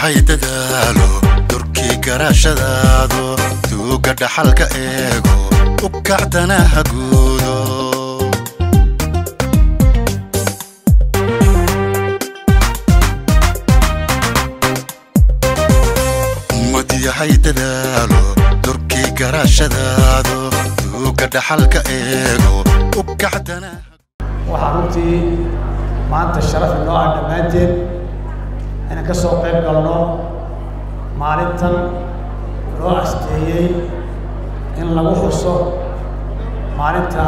yahay dadaalo durkii garaashadaado tuuga dhaxalka eego u kacdana ha guudo ummad yahay dadaalo durkii garaashadaado tuuga dhaxalka eego u kacdana waxaa runtii maanta sharaf inoo ah dhammaanteen inaan ka soo qayb galno maalintan loo asteeyey in lagu xuso maalinta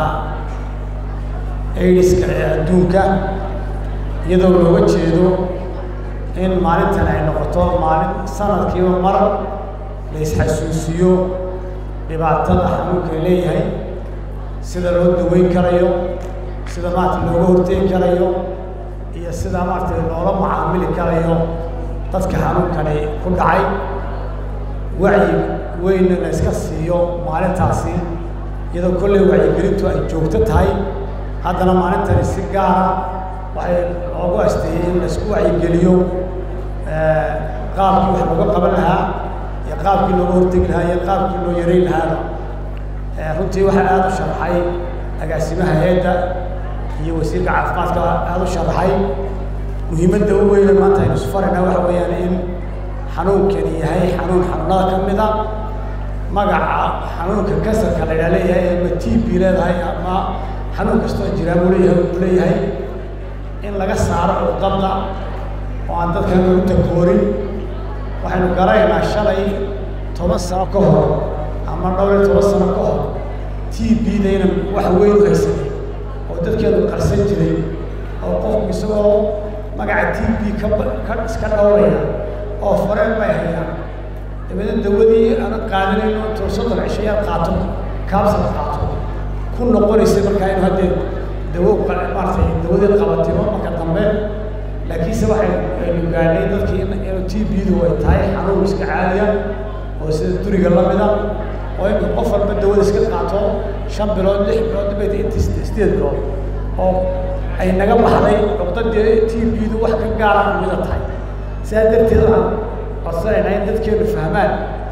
aidiska ee adduunka iyadoo looga jeedo in maalintan ay noqoto maalin sanadkiiba mar la isxasuusiyo dhibaatada xanuunka ay leeyahay sida loo daweyn karayo sida maarata looga hortegi karayo iyo sida maaragtay loola macaamili karayo dadka xanuunkani ku dhacay wacyi weynna la iska siiyo maalintaasi iyadoo kolley wacyigelintu ay joogto tahay haddana maalintani si gaara waxay loogu asteeyey in la isku wacyigeliyo qaabkii wax looga qaban lahaa iyo qaabkii looga hortegi lahaa iyo qaabkii loo yareyn lahaaba runtii waxaa aada u sharxay agaasimaha hay-adda iyo wasiirka caafimaadka aada u sharaxay muhiimadda u weyne maanta aynu isfarayna waxa weeyaan in xanuunkani yahay xanuun xanuunada ka mid a magaca xanuunka kansarka la ydhaa leeyahay ama t b leedahay ama xanuun kastoo jiraa buu leeyahay uu leeyahay in laga saaro cuqadda oo aan dadkan lagu takoorin waxaynu garanaynaa shalay toban sano ka hor ama dhowr iyo toban sano ka hor t b-dayna wax weyn u haysanay oo dadkeenu qarsan jiray oo qofku isagoo magaca t b ka ka iska dhowraya oo fareen bay hayaan dabeedna dawadii aanad qaadanayno intuu soddon cishayaad qaato kaabsad qaato ku noqonaysa markaa inu haddee dawo maaratay dawadii qabatimo marka dambe laakiinse waxay aynu gaadhay dadkii inu t b-du ay tahay xanuun iska caadiya oo sida duriga la mida oo inu qof walba dawada iska qaato shan bilood lix bilood dibay intii sideed bilood oo ay naga baxday cuqdadii t b-du wax ka gaara mida tahay sidaa darteed waxaan codsanaynaa in dadkeenu fahmaan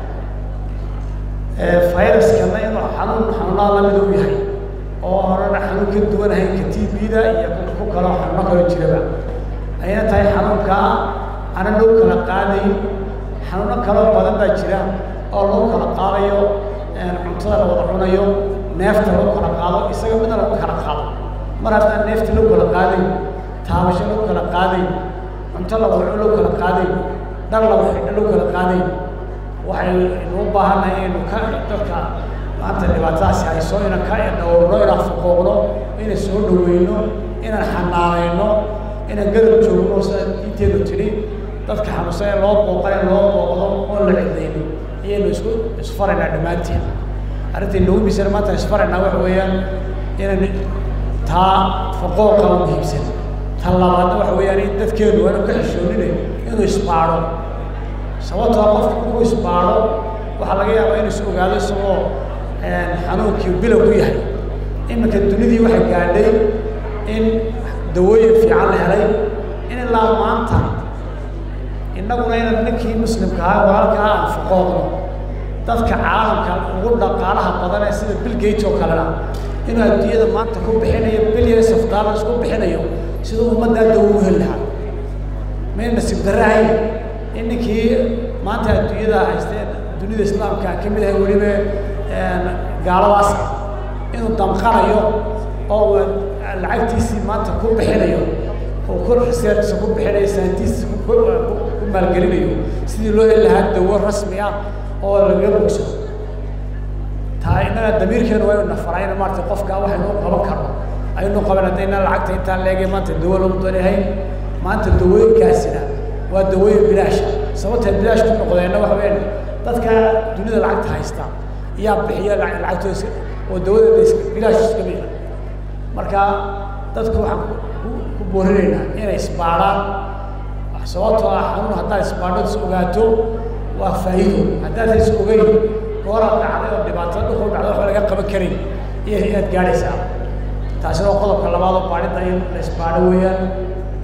viruskana inuu xanuun xanuunada lamida u yahay oo horena xanuun ka duwanahay ka t b-da iyo ku kaloo xanuuno kaloo jiraba ayna tahay xanuunkaa ana loo kala qaadayn xanuuno kaloo badan baa jira oo loo kala qaadayo cuntada la wada cunayo neefta loo kala qaado isaga midna lagu kala qaado mar haddaan neefta loo kala qaadayn taabasho loo kala qaadayn cunto la wada loo kala qaadayn dhar la wada loo kala qaadayn waxaynu u baahannahay inaynu ka dadka maanta dhibaatadaasi hayso inaan ka dhowrno inaan fuqooqno inaan soo dhaweyno inaan xanaanayno inaan garab joogno sida diinteenu tidhi dadka xanuunsan ee loo booqan loo booqdo oon la cidlayno ayaynu isku isfaraynaa dhammaanteen arrintai nagu miisana maanta isfaraynaa waxa weeyaan inaan taa faqooqa u muhiimsan ta labaadna waxa weeyaan in dadkeenu aanu ka xishoonine inuu isbaadho sababtoo qofka markuu isbaadho waxaa laga yaabaa inuu is ogaado isagoo xanuunkii bilow ku yahay iminka dunidii waxay gaadhay in dawooyin fiican la helay in ilaa maanta innaguna inaan ninkii muslimka ahaa walaalkaa aan fuqooqno dadka caalamka ugu dhaqaalaha badan ee sida bill gate oo kalena inuu adduunyada maanta ku bixinayo billions of dollars ku bixinayo siduu ummaddaa dawo u heli lahaa may nasiib darrahayn in ninkii maanta adduunyada haysteen dunida islaamka ka mid ahay weliba gaaladaas inuu damqanayo oo lacagtiisii maanta ku bixinayo oo ku researchsa ku bixinayo saantiisa ku maalgelinayo sidii loo heli lahaa dawo rasmi ah oo laga bogsado taa innaga damiirkeenu waa inu nafaraa in maarata qofka waxaynu qaban karno aynu qaban haddayna lacagta intaan leegay maanta dawo lagu danahay maanta dawooyinkaasina waa dawooyin bilaasha sababtay bilaash ku noqdeenna waxa weeyaan dadka dunida lacagta haysta yaa bixiya lacagtooda oo dawada bilaash iska mida marka dadku waxaan ku boorinaynaa inay isbaadhaan sababtoo ah xanuun haddaad isbaadhod is ogaato waa faa'iido haddaad is ogeyn gooraad dhacday oo dhibaato dhulku dhacday waxba laga qaban karin iyo inaad gaadhaysaa taasina waa qodobka labaad oo baadhida in la isbaadho weeyaan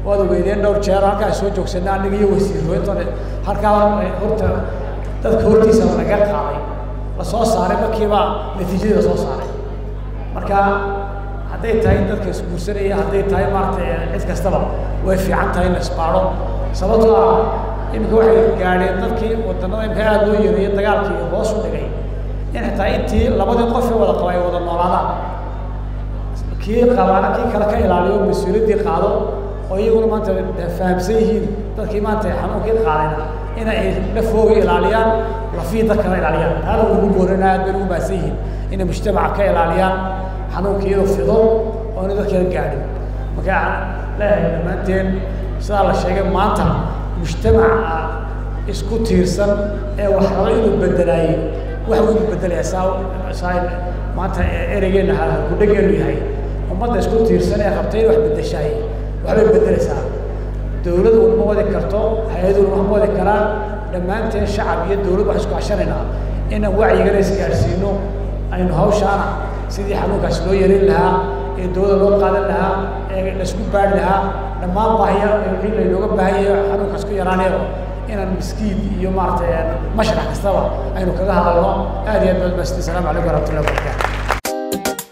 waad ogeydeen dhowr jeer halkaa soo joogsana aniga iyo wasiirooyintone halkaa horta dadka hortiisa laga qaaday lasoo saaray markiiba natiijadii lasoo saaray marka hadday tahay dadka isguursanaya hadday tahay maaragtay cid kastaba way fiican tahay in la isbaadho sababtoo ah iminka waxay gaadheen dadkii wadanada imika aada loo yareeyo dagaalkii hoos u dhigay in xitaa intii labadii qof ee wada qaba ay wada noolaadaan kii qabaana kii kale ka ilaaliyo mas-uuliyaddii qaado oo iyaguna maanta fahamsan yihiin dadkii maanta xanuunkii qaadayna in ay lafooga ilaaliyaan lafii dadkana ilaaliyaan taana ugu boorana aad bay ugu baahsan yihiin inay mujtamaca ka ilaaliyaan xanuunka iyadoo fido oo ina dadkana gaadhin marka leeyahay dhammaanteen sidaa la sheegay maanta mujtamaca isku tiirsan ee wax raba inuu bedelaayey wax uu inuu bedelaya saa saa maanta ereygeena halkudhageenu yahay ummadda isku tiirsan ee qabtay in wax bedeshaay waxbay bedelaysaa dawlad walma wadi karto hay-ad walma ma wadi karaan dhammaanteen shacab iyo dawlad wax isku cashanaynaa inaan wacyigana isgaadhsiino aynu hawshaana sidii xanuunkaas loo yarin lahaa ee dawladda loo qaadan lahaa ee laisku baari lahaa dhammaan baahiya wixii laynooga baahan yahay xanuunkaas ku yaraanayaba inaan miskiid iyo maaragtay mashrax kastaba aynu kaga hadalno aad iyo aad baad maasiti asalaamu calaykum waraxmatullahi wabarakatu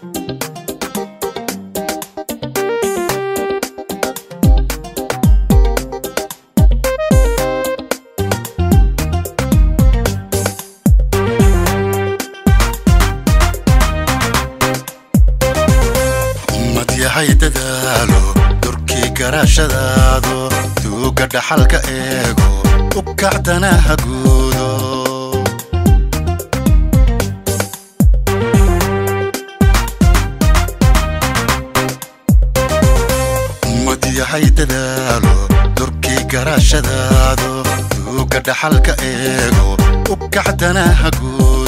ummad yahay dadaalo durkii garaashadaado tuuga dhaxalka eego u kacdana ha guudo ummad yahay dadaalo durkii garaashadaado tuuga dhaxalka eego u kacdana ha guudo